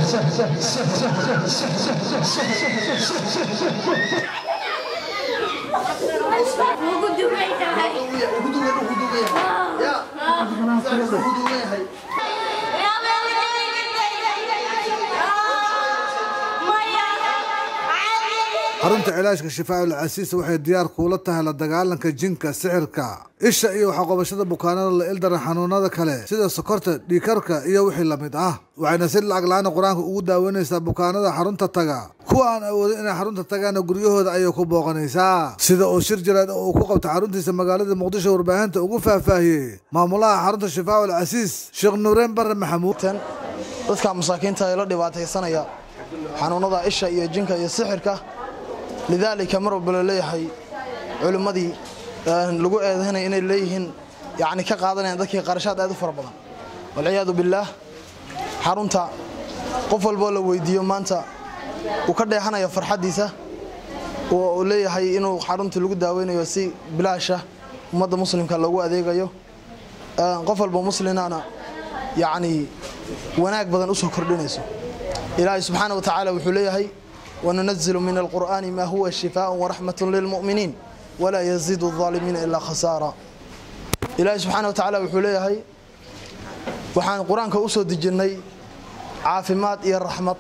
ugu duwan tahay xarunta cilaajka shifaaul casiis waxay diyaar kuula tahay la dagaalanka jinka sixirka isha iyo waxaqobashada bukaanada la ildaran xanuunada kale sida sokorta dhiikarka iyo wixii lamid ah waxayna si lacag la-aan qur-aanka ugu daaweynaysaa bukaanada xarunta taga kuwa aan awoodin inay xarunta tagaana guryahooda ayay ku booqanaysaa sida uu shir jiraad oo uu ku qabta xaruntiisa magaalada muqdisho warbaahinta ugu faahfaahiyey maamulaha xarunta shifaaul casiis sheekh nuureen bare maxamuud dadka masaakiinta ee la dhibaataysanaya xanuunada isha iyo jinka iyo sixirka lidaalika mar walba la leeyahay culimmadii lagu eedaynaya inay leeyihiin yani ka qaadanayaan dadkii qarashaad aad u fara badan walciyaadu billaah xarunta qof walboo la weydiiyo maanta uu ka dheexanayo farxaddiisa oo uu leeyahay inuu xarunta lagu daaweynayo si bilaasha ummadda muslimka loogu adeegayo qof walba muslinana yacni wanaag badan usoo kordhinayso ilaahay subxaana wa tacaala wuxuu leeyahay وننزل من القرآن ما هو شفاء ورحمة للمؤمنين ولا يزيد الظالمين إلا خسارة إلهي سبحانه وتعالى وحوليه وحان قرآن كأسو دجني عافمات إيا الرحمة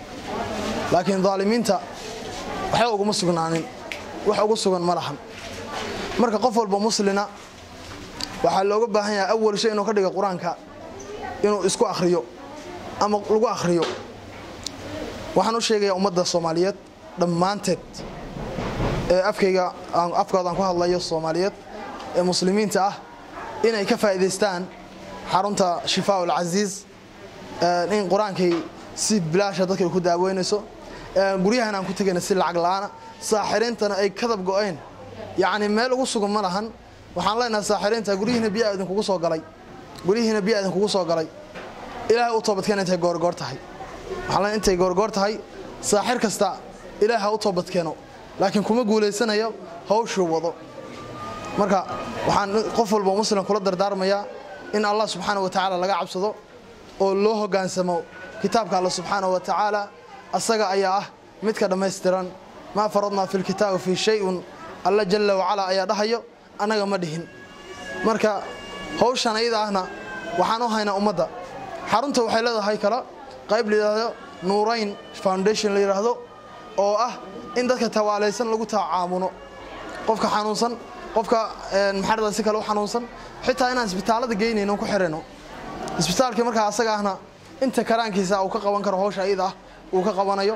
لكن ظالمين تا waxay ugu sugnaanin wax ugu sugan malahan marka qof walba muslina waxaa looga baahan yahay awal shay inuu ka dhigo qur-aanka inuu isku akhriyo ama lagu akhriyo waxaan u sheegayaa ummadda soomaaliyeed dhammaanteed ee afkayga afkoodan ku hadlayo soomaaliyeed ee muslimiinta ah inay ka faa'iidaystaan xarunta shifaa ulcasiis in qur-aankay si bilaasha dadkay ku daaweynayso guryahan aan ku tegayna si lacag la-aana saaxiriintana ay kadab go-een yacni meel ugu sugan ma lahan waxaan leenahay saaxiriinta guryihiina biyaa idinkugu soo galay guryihiina biyaa idinkugu soo galay ilaahay u toobadkeena intay goorgoor tahay waxaan intay goorgoor tahay saaxir kasta ilaah ha u toobadkeeno laakiin kuma guulaysanayo hawshuu wado marka waxaan qof walba muslim kula dardaarmayaa in allah subxaana wa tacaala laga cabsado oo loo hogaansamo kitaabka alla subxaana wa tacaala asaga ayaa ah midka dhammaystiran maa faradnaa fi lkitaabi fii shay-un alla jalla wacalaa ayaa dhahayo annaga ma dhihin marka hawshan ayada ahna waxaan u haynaa ummadda xarunta waxay leedahay kala qayb layidhaahdo nuurayn foundation la yidhaahdo oo ah in dadka tawaalaysan lagu tacaamuno qofka xanuunsan qofka maxaa si kale u xanuunsan xitaa inaan isbitaalada geynayno ku xirayno isbitaalkii markaa asaga ahna inta karaankiisa uu ka qaban karo hawsha ayada ah uu ka qabanayo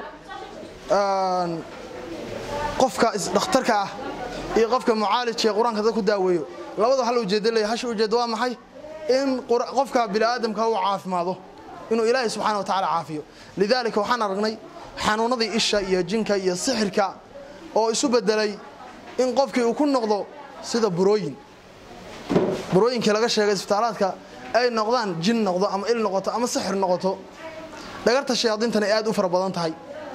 qofka dhakhtarka ah iyo qofka mucaalijka ee qur-aanka dad ku daaweeyo labada hal ujeedo leeyahay hasha ujeedo waa maxay in qofka bini'aadamka uu caafimaado inuu ilaahay subxaana wa tacaala caafiyo lidaalika waxaan aragnay xanuunadii isha iyo jinka iyo sixirka oo isu bedelay in qofkii uu ku noqdo sida burooyin burooyinkii laga sheegay isbitaalaadka ay noqdaan jin noqdo ama il noqoto ama sixir noqoto dhagarta shayaadiintana ay aad u fara badan tahay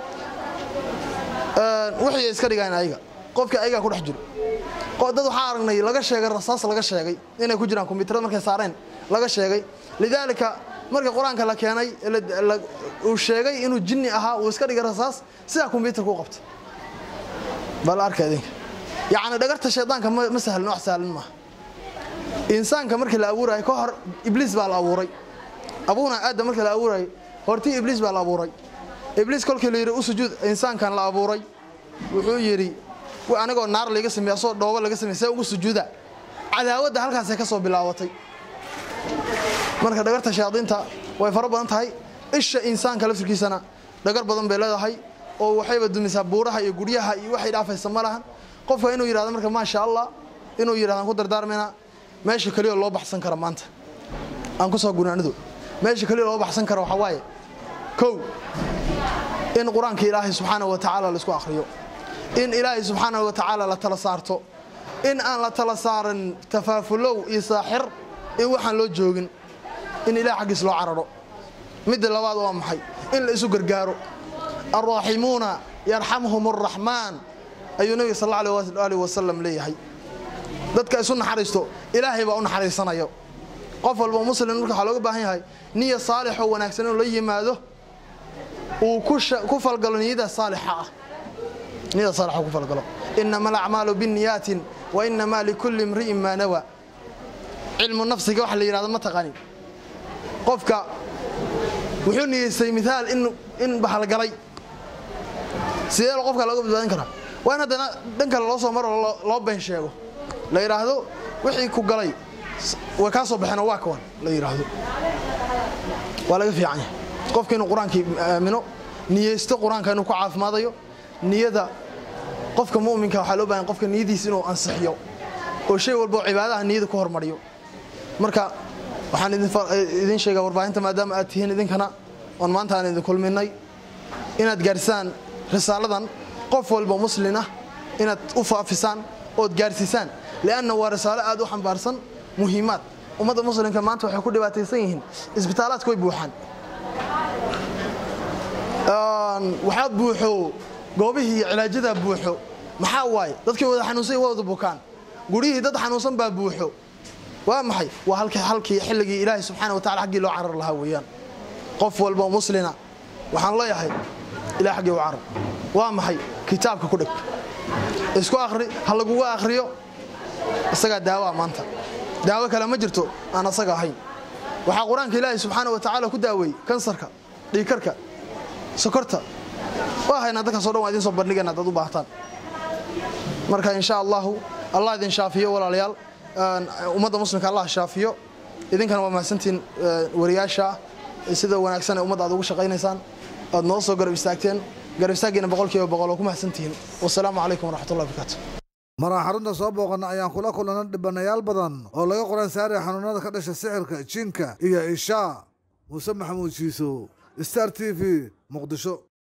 wixii iska dhigaan ayaga qofkii ayagaa ku dhex jiro dad waxaa aragnay laga sheegay rasaas laga sheegay inay ku jiraan kombyuutarada markay saareen laga sheegay lidaalika markii qur-aanka la keenay uu sheegay inuu jinni ahaa uu iska dhigay rasaas sidaa kombyuutarka u qabtay bal arka idinka yacni dhagarta shaydaanka ma sahlin wax sahlan maaha insaanka markii la abuurayo ka hor ibliis baa la abuuray abuuna aadam markii la abuurayo hortii ibliis baa la abuuray ibliis kolkii la yidhi u sujuud insaankan la abuuray wuxuu yidhi anigoo naar laga samey asoo dhoobo laga samey see ugu sujuuda cadaawadda halkaasay ka soo bilaabatay marka dhagarta shayaadiinta way fara badan tahay isha insaanka laftirkiisana dhagar badan bay leedahay oo waxayba dumisaa buuraha iyo guryaha iyo waxay dhaafaysa ma lahan qofka inuu yidhahdo marka maasha allah inuu yidhahdan ku dardaarmayna meesha keliya loo baxsan karo maanta aan ku soo gunaanido meesha keliya loo baxsan karo waxaa waaye kow in qur-aanka ilaahay subxaana wa tacaala laisku akhriyo in ilaahay subxaana wa tacaala la tala saarto in aan la tala saaran tafaafulow iyo saaxir in waxaan loo joogin in ilahay xaggiis loo cararo midda labaad waa maxay in la isu gargaaro alraaximuuna yarxamhum araxmaan ayuu nebiga sal alla alih wasalam leeyahay dadka isu naxariisto ilaahay baa u naxariisanayo qof walba muslim marka waxaa looga baahan yahay niya saalixoo wanaagsan inuu la yimaado uu ku falgalo niyada saalixa ah niyada saalixa ku falgalo inama alacmaalu binniyaatin wa inamaa likulli imri'in maa nawa cilmu nafsiga waxa la yidhahdo ma taqanin qofka wuxuu niyeystay miaal in bahalgalay sidee qofka looga badbaadin karaa waa in haddana dhan kale loo soo maro loo been sheego la yidhaahdo wixii ku galay way kaa soo baxeen oo waa kawan la yidhaahdo waa laga fiican yahay qofka inuu qur-aankii aamino niyeysto qur-aanka inuu ku caafimaadayo niyada qofka mu'minka waxaa loo bahan qofka niyadiisa inuu ansixiyo oo shay walba oo cibaadaha niyada ku hormariyo marka waxaan idin sheegaa warbaahinta maadaama aad tihiin idinkana oon maanta aan idin kulminay inaad gaarsaan risaaladan qof walba muslin ah inaad u faafisaan ood gaarsiisaan lianna waa risaalo aad u xambaarsan muhiimaad ummadda muslimka maanta waxay ku dhibaataysan yihiin isbitaalaadka way buuxaan waxaa buuxo goobihii cilaajada buuxo maxaa waaye dadkii wada xanuunsay waa wada bukaan guryihii dad xanuunsan baa buuxo waa maxay waa halkii xilligii ilaahay subxaana wa tacala xaggii loo carar lahaa weeyaan qof walba oo muslina waxaan leeyahay ilah xaggii u carar waa maxay kitaabka ku dheg isku akhri ha laguga akhriyo isagaa daawaa maanta daawo kale ma jirto aan asaga ahayn waxaa qur-aanka ilaahay subxaana wa tacaala ku daaweeyey kansarka dhiikarka sokorta waa haynaa dadkaasoo dhan waa idin soo bandhigayna haddaad u baahtaan marka insha allahu allah idin shaafiyo walaalayaal ummadda muslimka allah shaafiyo idinkana waa mahadsantiin wariyaasha sida wanaagsan ee ummadda aad ugu shaqaynaysaan aad noo soo garab istaagteen garab istaaggiina boqolkiiba boqol oo ku mahadsantihiin wasalaamu calaykum waraxmatullahi barakaatu maraa xarunta soo booqana ayaan kula kulana dhibanayaal badan oo laga qoran saaraya xanuunada ka dhasha sixirka jinka iyo ishaa muuse maxamuud shiisow star t v muqdisho